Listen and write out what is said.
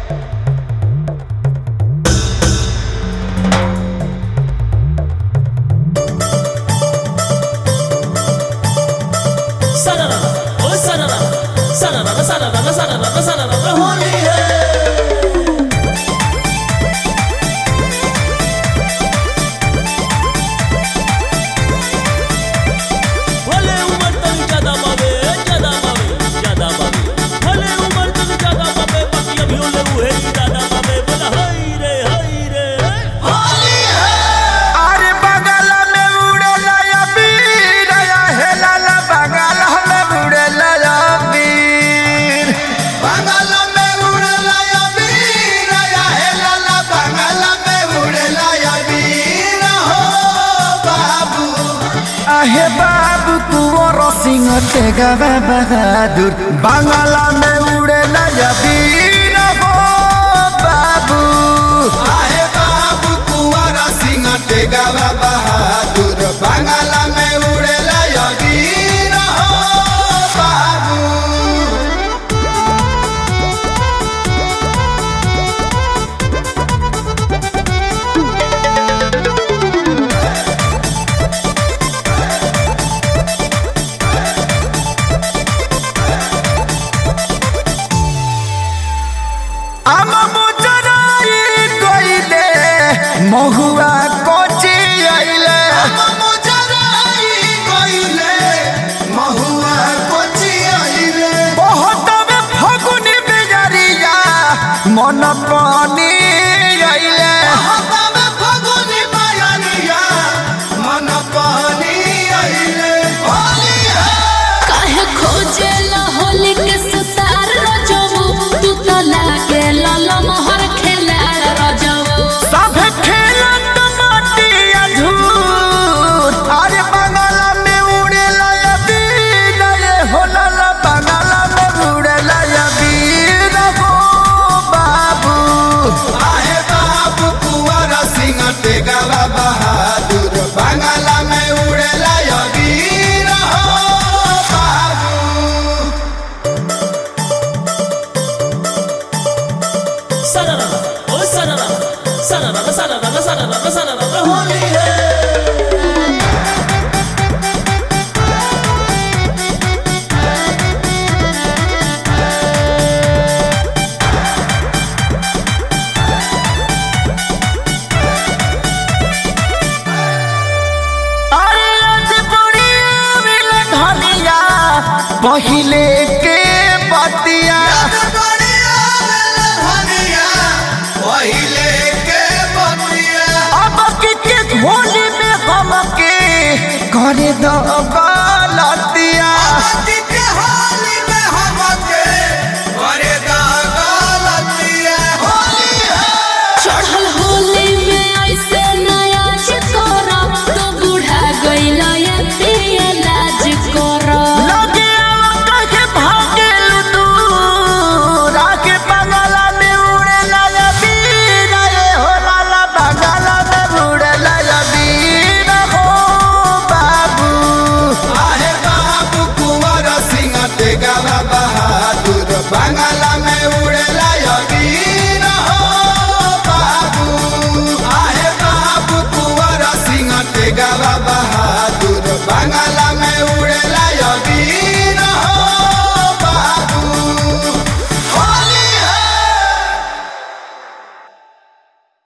अरे बगल में उड़ेला या बीर या हेलाला बगल में उड़ेला या बीर बंगाल में उड़ला या वीर या हेलाला बंगाल में उड़ला या वीर हो बाबू आहे बाबू कुंवर सिंह तेगा बहादुर बंगाला में उड़ेला या बीर हो बाबू आहे बाबू कुंवर सिंह टेगावा बहादुर बंगाल में उड़ला या वीर हो बाबू आम मुजराई कोइले महुआ कोची आइले मुजराई कोइले महुआ कोची आइले बहुत में फगुनी बेजरिया मन पानी आइले हतम फगुनी मायनिया मन पानी आइले होली है काहे खोजेला होली के सुतार रजबू तू तो लागे लाला मोहर खेला रजबू सब खेलत माटी अधूर अरे बंगाला में उड़ेला या बीर ये होला ला बंगाला में उड़ेला या बीर हो बाबू आहे बाबू कुंवर सिंह टेगावा बहादुर बंगाला में उड़ेला या वीर हो बाबू होली है अरे आज बुढ़ी मिल धनिया पहिले के बतिया बढ़िया धनिया पहिले के बतिया अब की के होली में हम के करे दो गलतिया अति के होली में हमके करे दा गलतिया होली है चढ़ल होली में ऐसे नया चिकोरा तो बूढ़ा गइला ये पिए लाज कोरा लगे कहे भागे दूर आके बंगाला में उड़े लाया बीर ये हो लाला बंगाला में उड़े लाया बीर हो बाबू आहे बाबू कुंवर सिंह टेगावा बहादुर बंगाला में उड़े